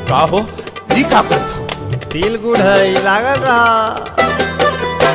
का हो ई का करत हो फील गुड है लागल रहा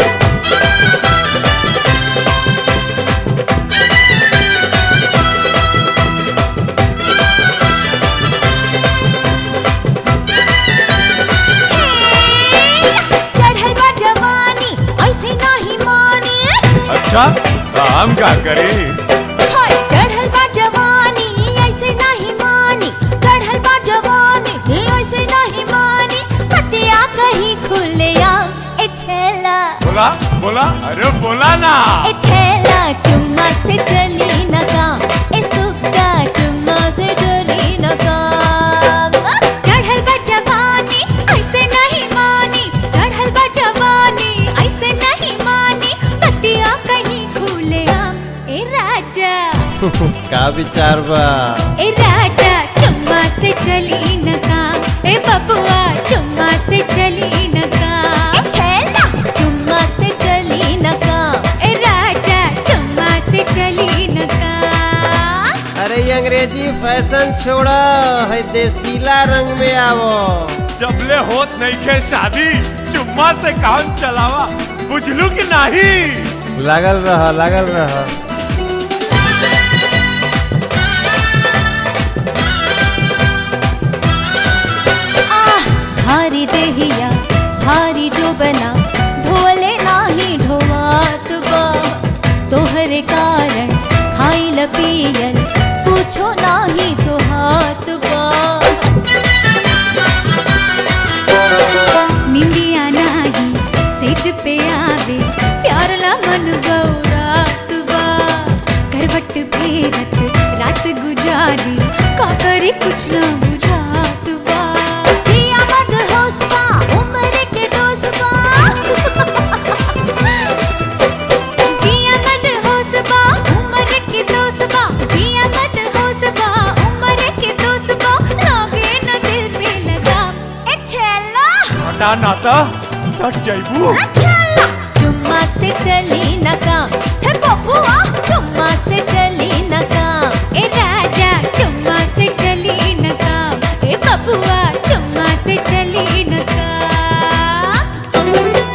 चढ़ल बा जवानी ऐसे नाही मानी अच्छा तो हम का करी हाय चढ़ल बा जवानी ऐसे नहीं मानी चढ़ल बा जवानी ऐसे नहीं मानी पतिया कहीं खुलिया ए छेला बोला बोला अरे बोला ना ए छेला चुम्मा से चली न काम ए सुक्का चुम्मा से चली न काम चढ़ल बा जवानी ऐसे नहीं मानी चढ़ल बा जवानी ऐसे नहीं मानी पतिया कहीं खुलिया ए राजा का विचार बा ए राजा चुम्मा से चली न काम ए बबुआ चुम्मा से चली न काम ए छेला चुम्मा से चली न काम ए राजा चुम्मा से चली न काम अरे ये अंग्रेजी फैशन छोड़ा है देसीला रंग में आवो जबले होत नहीं खे शादी चुम्मा से काम चलावा बुझलू कि नहीं लागल रहा लागल रहा आह भारी देहिया भारी जो बना ढोले नाही ढोवात बा तोहरे कारण खाइल पियल पूछो नाही सुहात बा निंदिया नाही सीट पे आवे प्यार ला मन गौरात बा करवट फेरत रात गुजारी का करी कुछ ना बुझात बा जिया मत होश बा उम्र के दोस्त बा जिया मत होश बा उम्र के दोस्त बा जिया मत होश बा उम्र के दोस्त बा लागे न दिल पे लगा ए छेला हटा नाता सट जाइबू चुम्मा से चली न काम हे बबुआ चुम्मा से चली न काम ए राजा चुम्मा से चली न काम ए बबुआ चुम्मा से चली न काम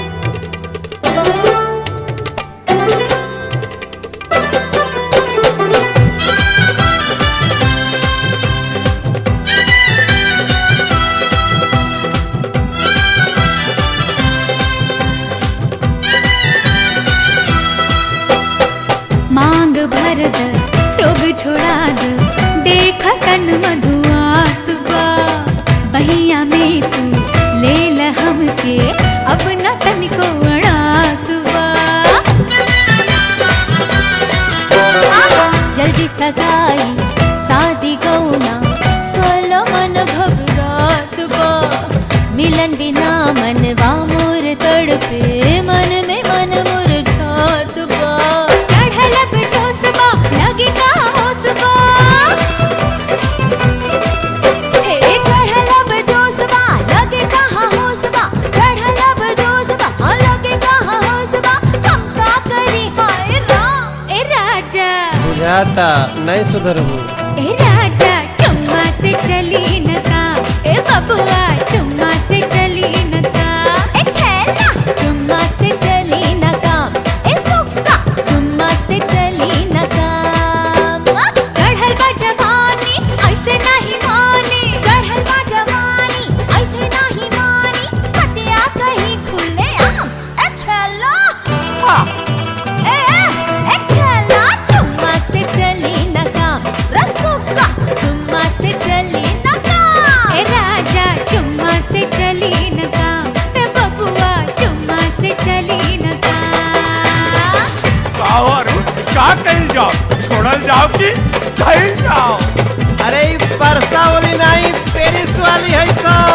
मांग भर द रोग छोड़ा द देख तन मधुआत बा बहिया में तू ले ल हमके अब न तनिको अड़ात बा जल्दी सगाई शादी गौना फल मन घबरात बा मिलन बिना मनवा मोर तड़पे मन में मन मुरझात बा चढ़ल अब जोशबा लगे का होशबा हे चढ़ल अब जोशबा लगे कहाँ होशबा चढ़ल अब जोशबा लगे कहाँ होशबा हम का करी हाय राम ए राजा बुझाता नहीं सुधरबू ए राजा चुम्मा से चली न काम ए बबुआ चुम्मा से चली न काम ए छेला चुम्मा से चली न काम ए सुक्का चुम्मा से चली न काम चढ़ल बा जवानी ऐसे नहीं मानी चढ़ल बा जवानी ऐसे नहीं मानी हतिया कहीं खुले आम ए छेला ए ए छेला चुम्मा से चली न काम रसुका चुम्मा से चली न काम ए राजा चुम्मा से चली न काम ए बबुआ चुम्मा से चली न काम और का कही जाओ छोड़ल जाओ कि कही जाओ अरे ई परसा वाली नहीं पेरिस वाली है सब